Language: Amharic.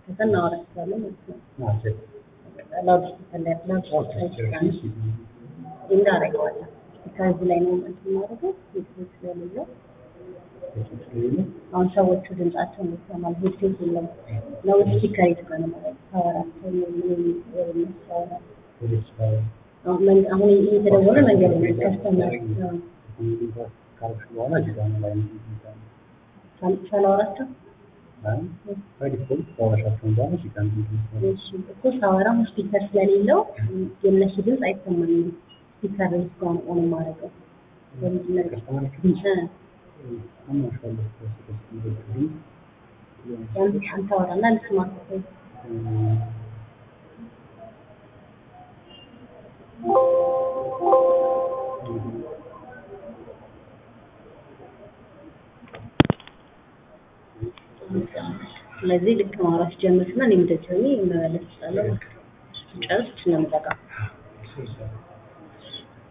ከዛ እናወራቸዋለን ማለት ነው። ላውድ ስፒከር ላይ ላውድ ስፒከር ይችላል እንዳረገዋለን ስፒከር እዚህ ላይ ነው እንትን የማደርገው ሄድሴት ስለሌለው አሁን ሰዎቹ ድምጻቸውን ይሰማል። ሄድሴት የለም ነው ስፒከር የተባለ ማለት ታወራቸው ምን የሚያሳወራ አሁን መን- አሁን እየተደወለ መንገድ ላይ ከስተመር በኋላ ዲዛይን ላይ ሳላወራቸው ዲፎልት ካወራሻቸውን በኋላ ሲቀን እሱ እኮ ሳወራ አሁን ስፒከር ስለሌለው የእነሱ ድምፅ አይሰማኝም። ስፒከር እስካሁን ኦን ማድረገው ለምንድን ነው? ከስተመሮቹ እ አማሻለሁ ያን አንተ አወራና ልስማ። ስለዚህ ልክ ማውራት ጀምርና እኔም እንደዚህ ሆኜ መመለስ እችላለሁ። ጨርስ ነው የምዘጋው።